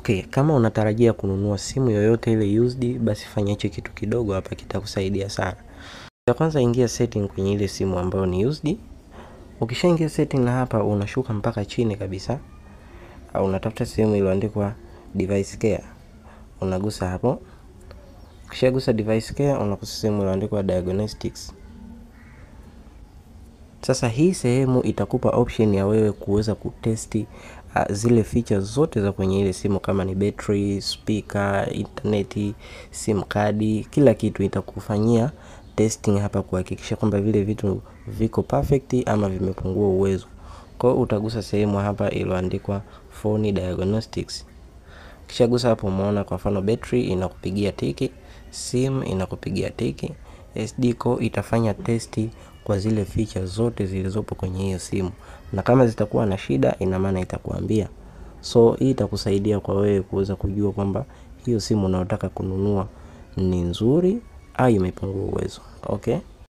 Okay, kama unatarajia kununua simu yoyote ile used, basi fanya hicho kitu kidogo hapa, kitakusaidia sana. Ya kwanza, ingia setting kwenye ile simu ambayo ni used. Ukishaingia setting na hapa unashuka mpaka chini kabisa, au unatafuta sehemu iliyoandikwa device care, unagusa hapo. Ukishagusa device care, unagusa sehemu iliyoandikwa diagnostics. Sasa hii sehemu itakupa option ya wewe kuweza kutesti uh, zile features zote za kwenye ile simu kama ni battery, speaker, internet, sim card, kila kitu itakufanyia testing hapa kuhakikisha kwamba vile vitu viko perfect ama vimepungua uwezo. Kwa hiyo utagusa sehemu hapa iliyoandikwa phone diagnostics. Kishagusa hapo, umeona kwa mfano battery inakupigia tiki, sim inakupigia tiki, SD card itafanya testi kwa zile features zote zilizopo kwenye hiyo simu, na kama zitakuwa na shida, ina maana itakuambia. So hii itakusaidia kwa wewe kuweza kujua kwamba hiyo simu unayotaka kununua ni nzuri au imepungua uwezo. Okay.